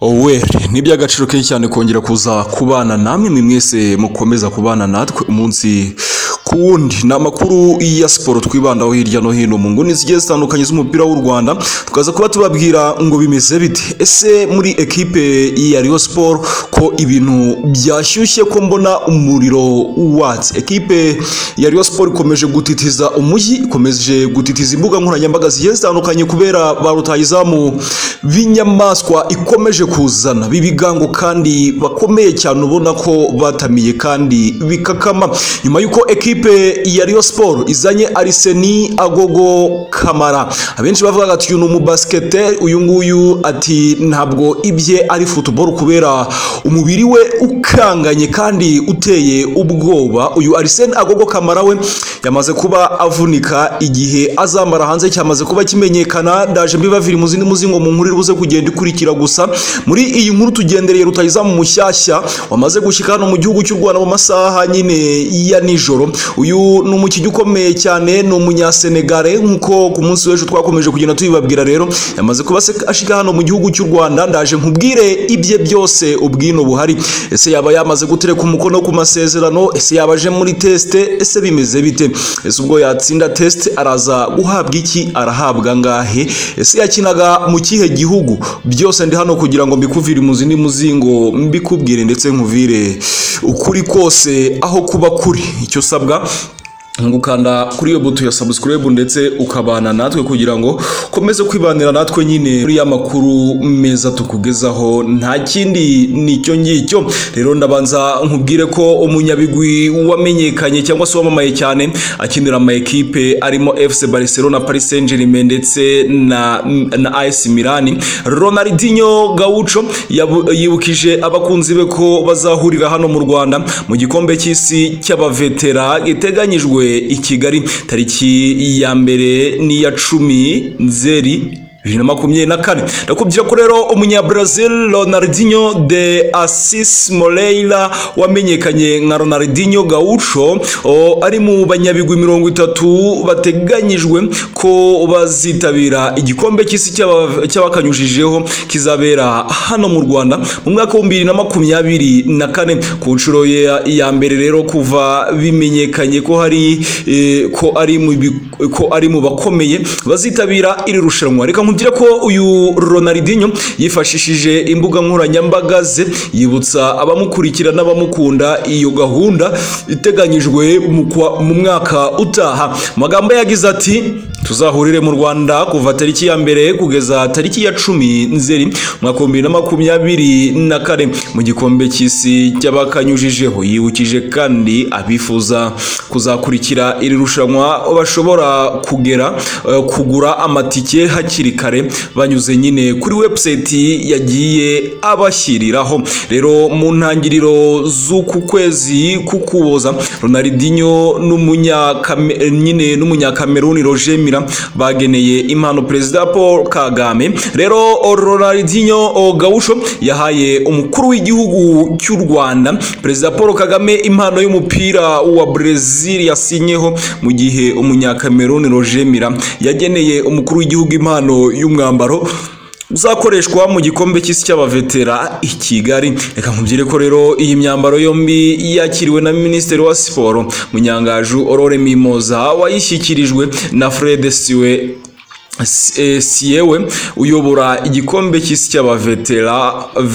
oweri ni iby'agaciro kenshi cyane kongera kuza kubana namwe mwe mwese mukomeza kubana natwe umunsi ku wundi ni amakuru ya siporo twibandaho hirya no hino mu nguni zigiye zitandukanye z'umupira w'u rwanda tukaza kuba tubabwira ngo bimeze bite ese muri ekipe ya riyo siporo ko ibintu byashyushye ko mbona umuriro watse ekipe ya riyo siporo ikomeje gutitiza umujyi ikomeje gutitiza imbuga nkoranyambaga zigiye zitandukanye kubera ba rutayizamu b'inyamaswa ikomeje kuzana b'ibigango kandi bakomeye cyane ubona ko batamiye kandi bikakama nyuma y'uko ekipe ya riyo siporo izanye ariseni agogo kamara abenshi bavuga ati uyu ni umubasiketeri uyu nguyu ati ntabwo ibye ari futuboro kubera umubiri we ukanganye kandi uteye ubwoba uyu ariseni agogo kamara we yamaze kuba avunika igihe azambara hanze cyamaze kuba kimenyekana ndaje mbibaviri mu zindi muzingo mu nkuru iribuze kugenda ikurikira gusa muri iyi nkuru tugendereye rutayizamu mushyashya wamaze gushyika hano mu gihugu cy'u rwanda mu masaha nyine ya nijoro uyu ni umukinnyi ukomeye cyane ni umunyasenegare nk'uko ku munsi w'ejo twakomeje kugenda tubibabwira rero yamaze kuba se- ashika hano mu gihugu cy'u rwanda ndaje nkubwire ibye byose ubwino buhari ese yaba yamaze gutereka umukono ku masezerano ese yaba aje muri tesite ese bimeze bite ese ubwo yatsinda tesite araza guhabwa iki arahabwa ngahe ese yakinaga mu kihe gihugu byose ndi hano kugira ngo mbikuvire mu zindi muzingo mbikubwire ndetse nkuvire ukuri kose aho kuba kuri icyo usabwa gukanda kuri iyo buto ya subscribe ndetse ukabana natwe kugira ngo ukomeze kwibanira natwe nyine muri ya makuru meza tukugezaho nta kindi nicyo ngicyo rero ndabanza nkubwire ko umunyabigwi wamenyekanye cyangwa se wamamaye cyane akinira ama ekipe arimo FC Barcelona Paris Saint Germain ndetse na na AS Milan Ronaldinho Gaucho yabu- yibukije abakunzi be ko bazahurira hano mu Rwanda mu gikombe cy'isi cy'abavetera giteganyijwe i Kigali tariki ya mbere n'iya cumi nzeri bibiri na makumyabiri na kane ndakubwira ko rero umunyabrazil ronaldinho de asis moreira wamenyekanye nka ronaldinho gaucho o, ari mu banyabigwi mirongo itatu bateganyijwe ko bazitabira igikombe cy'isi cy'aba- cy'abakanyujijeho kizabera hano mu rwanda mu mwaka w'ibihumbi bibiri na makumyabiri na kane ku nshuro ya ya mbere rero kuva bimenyekanye ko hari eh, ko ari mu bi- ko ari mu bakomeye bazitabira iri rushanwa reka nkubwire ko uyu ronaldinho yifashishije imbuga nkoranyambaga ze yibutsa abamukurikira n'abamukunda iyo gahunda iteganyijwe mu kwa- mu mwaka utaha Mu magambo ye yagize ati tuzahurire mu rwanda kuva tariki ya mbere kugeza tariki ya cumi nzeri mwaka w'ibihumbi bibiri na makumyabiri na kane mu gikombe cy'isi cy'abakanyujijeho yibukije kandi abifuza kuzakurikira iri rushanwa bashobora kugera eh, kugura amatike hakiri kare banyuze nyine kuri webusayiti yagiye abashyiriraho rero mu ntangiriro z'uku kwezi k'ukuboza ronaldinho n'umunyakame- eh, nyine n'umunyakameruni roger mira bageneye impano perezida paul kagame rero ronaldinho o, gaucho yahaye umukuru w'igihugu cy'u rwanda perezida paul kagame impano y'umupira wa brezil yasinyeho mu gihe umunyakameruni roger mira yageneye umukuru w'igihugu impano y'umwambaro uzakoreshwa mu gikombe cy'isi cy'abavetera i Kigali reka nkubwire ko rero iyi myambaro yombi yakiriwe na minisitiri wa siporo munyangaju Aurore Mimoza wayishyikirijwe na Fred Siwe S- eh, Siewe uyobora igikombe cy'isi cy'abavetera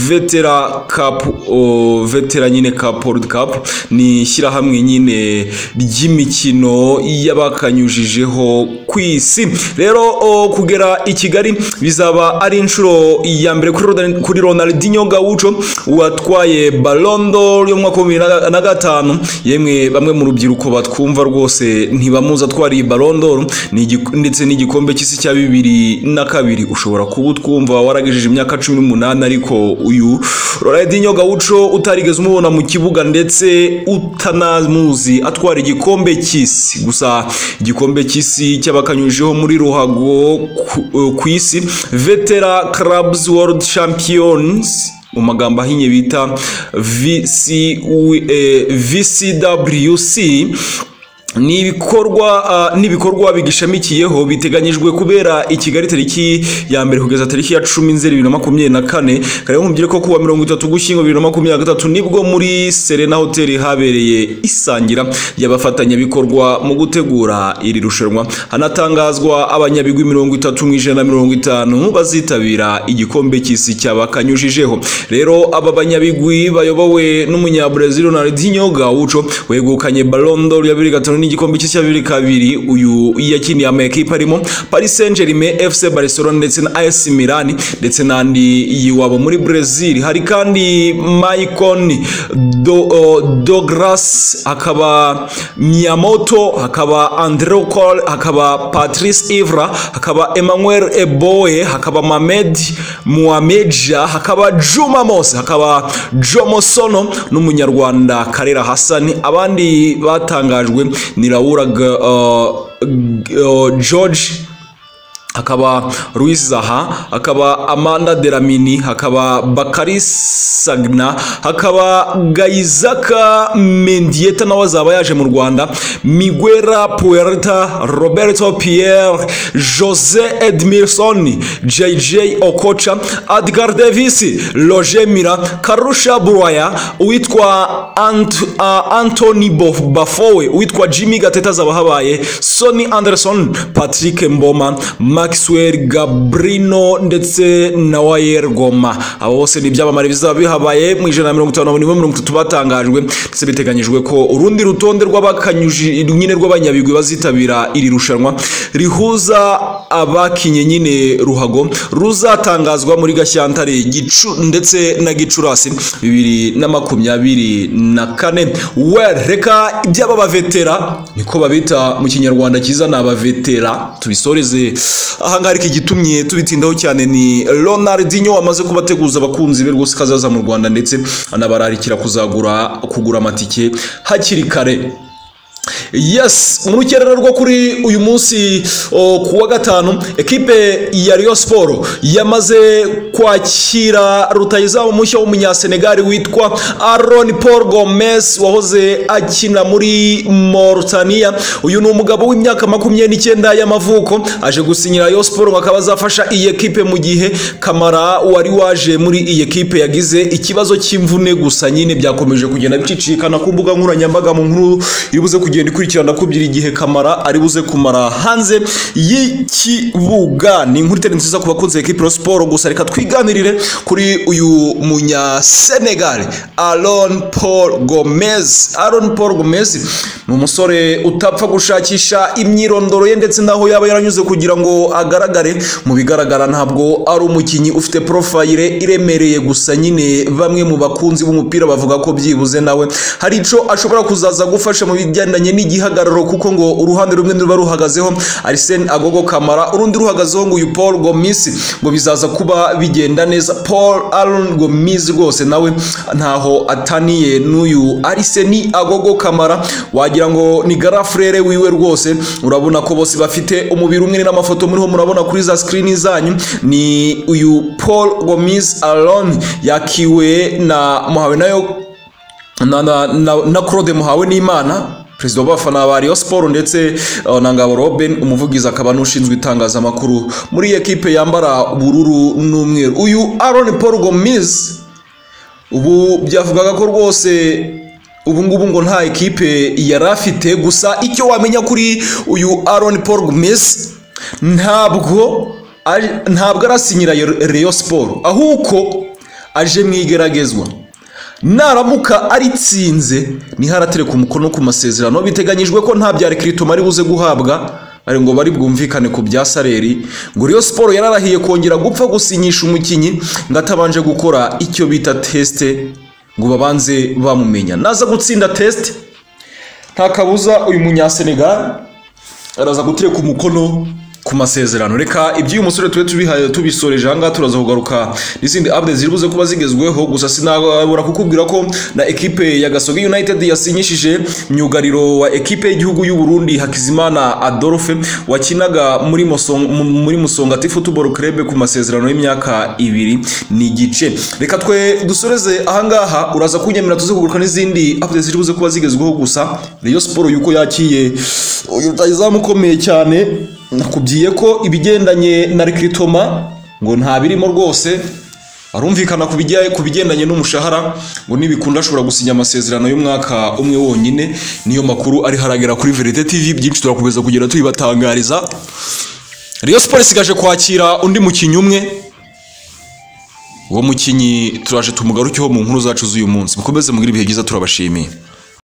vetera cup o, vetera nyine cup world cup ni ishyirahamwe nyine ry'imikino y'abakanyujijeho ku isi rero o, kugera i Kigali bizaba ari inshuro ya mbere kuri Rodan- kuri Ronaldinho Gaucho watwaye Ballon d'Or yo mu mwaka wa bibiri na- na gatanu yemwe bamwe mu rubyiruko batwumva rwose ntibamuzi atwariye Ballon d'Or ni igi- ndetse n'igikombe cy'isi cya bibiri na kabiri ushobora kuba utwumva waragejeje imyaka cumi n'umunani ariko uyu Ronaldinho Gaucho utarigeze umubona mu kibuga ndetse utanamuzi atwara igikombe cy'isi gusa igikombe cy'isi cy'abakanyujijeho muri ruhago ku- eh, ku isi Vetera Clubs World Champions mu magambo ahinnye bita VC, eh, VCWC ni ibikorwa ah, ni ibikorwa bigishamikiyeho biteganyijwe kubera i Kigali tariki ya mbere kugeza tariki ya cumi nzeri bibiri na makumyabiri na kane kareba mubwire ko kuwa mirongo itatu gushyingo bibiri na makumyabiri na gatatu nibwo muri serena hoteli habereye isangira ry'abafatanyabikorwa mu gutegura iri rushanwa hanatangazwa abanyabigwi mirongo itatu mu ijana na mirongo itanu bazitabira igikombe cy'isi cyabakanyujijeho rero aba banyabigwi bayobowe n'umunyabrazil Ronaldinho Gaucho wegukanye Ballon d'Or ya bibiri gatanu n'igikombe cy'isi cya bibiri kabiri uyu yakiniye amakipe arimo Paris Saint-Germain FC Barcelona ndetse na AS Milan ndetse n'andi yiwabo muri Brazil hari kandi Maicon Do, o, Douglas hakaba Miyamoto hakaba Andrew Cole hakaba Patrice Ivra hakaba Emmanuel Eboe hakaba Mamed Muameja hakaba Juma Mose hakaba Jomo Sono n'umunyarwanda Karera Hassan abandi batangajwe ni Laura G- uh, G- uh, George hakaba Luis Zaha hakaba Amanda Delamini hakaba Bakari Sagna hakaba Gaizaka Mendieta nawe azaba yaje mu Rwanda Miguera Puerta Roberto Pierre Jose Edmilson JJ Okocha Edgar Davis Roger Mira Karusha Buraya uwitwa Ant, uh, Anthony Bo- Bafowe uwitwa Jimmy Gateta azaba habaye Sonny Anderson Patrick Mboma Maxwell Gabrino ndetse na Wayer Goma abo bose ni ibyamamare bizaba bihabaye mu ijana na mirongo itanu na bane mirongo itatu batangajwe ndetse biteganyijwe ko urundi rutonde rw'abakanyuji nyine rw'abanyabigwi bazitabira iri rushanwa rihuza abakinye nyine ruhago ruzatangazwa muri Gashyantare Gicu ndetse na Gicurasi bibiri na makumyabiri na kane well reka iby'aba bavetera niko babita mu kinyarwanda cyiza ni abavetera tubisoreze ahangaha ariko igitumye tubitindaho cyane ni Ronaldinho wamaze kubateguza abakunzi be rwose kazaza mu Rwanda ndetse anabararikira kuzagura kugura amatike hakiri kare yes mu rukerera rwo kuri uyu munsi o, ku wa gatanu ekipe ya Rayon Sport yamaze kwakira rutayizamu mushya w'umunyasenegali witwa Aaron Paul Gomez wahoze akina muri Mauritania uyu ni umugabo w'imyaka makumyabiri n'icyenda y'amavuko aje gusinyira Rayon Sport ngo akaba azafasha iyi ekipe mu gihe Kamara wari waje muri iyi ekipe yagize ikibazo cy'imvune gusa nyine byakomeje kugenda bicicikana ku mbuga nkoranyambaga mu nkuru iri buze kugenda ikurikirana kubyira igihe kamara ari buze kumara hanze y'ikibuga ni inkuru itari nziza ku bakunzi ba ekipi siporo gusa reka twiganirire kuri uyu munyasenegali aron paul gomez aron paul gomez ni umusore utapfa gushakisha imyirondoro ye ndetse n'aho yaba yaranyuze kugira ngo agaragare mu bigaragara ntabwo ari umukinnyi ufite porofayire iremereye gusa nyine bamwe mu bakunzi b'umupira bavuga ko byibuze nawe hari icyo ashobora kuzaza gufasha mu bigendanye n'igihagararo kuko ngo uruhande rumwe niruba ruhagazeho Arsene Agogo Kamara urundi ruhagazeho ngo uyu Paul Gomis ngo bizaza kuba bigenda neza Paul Aaron Gomis rwose nawe ntaho ataniye n'uyu Arsene Agogo Kamara wagira ngo ni garafurere wiwe rwose urabona ko bose bafite umubiri umwe ni n'amafoto muriho murabona kuri za screen zanyu ni uyu Paul Gomis Aaron yakiwe na muhawe nayo na, na, na, na Claude Muhawe n'Imana perezida w'abafana ba Rayon Sport ndetse uh, na Ngabo Robin umuvugizi akaba n'ushinzwe itangazamakuru muri iyi ekipe yambara ubururu n'umweru uyu Aaron Paul Gomis ubu byavugaga ko rwose ubu ngubu ngo nta ekipe yari afite gusa icyo wamenya kuri uyu Aaron Paul Gomis ntabwo ari- ntabwo arasinyira Rayon Sport ahubwo aje mu igeragezwa naramuka aritsinze niho aratereka umukono ku masezerano biteganyijwe ko nta bya rekirito ari buze guhabwa ari ngo bari bwumvikane ku bya saleri ngo Rayon siporo yararahiye kongera gupfa gusinyisha umukinnyi ngo atabanje gukora icyo bita tesite ngo babanze bamumenya naza gutsinda tesite nta kabuza uyu munyasenegali araza gutereka umukono ku masezerano reka iby'uyu musore tube tubihaye tubisoreje ahangaha turaza kugaruka n'izindi update ziribuze kuba zigezweho gusa sinabura kukubwira ko na ekipe ya gasogi united yasinyishije myugariro wa ekipe y'igihugu y'u Burundi hakizimana adolphe wakinaga muri Musong- mu- muri musongati football club ku masezerano y'imyaka ibiri n'igice reka twe dusoreze ahangaha uraza kunyemera tuze kugaruka n'izindi update ziribuze kuba zigezweho gusa Rayon Sport yuko yakiye uyu rutayizamu ukomeye cyane nakubwiye ko ibigendanye na rekiritoma ngo nta birimo rwose arumvikana ku bijya- ku bigendanye n'umushahara ngo nibikunda ashobora gusinya amasezerano y'umwaka umwe wonyine niyo makuru ari haragera kuri verite tv byinshi turakomeza kugenda tubibatangariza Rayon Sport isigaje kwakira undi mukinnyi umwe uwo mukinnyi turaje tumugarukeho mu nkuru zacu z'uyu munsi mukomeze mugire ibihe byiza turabashimiye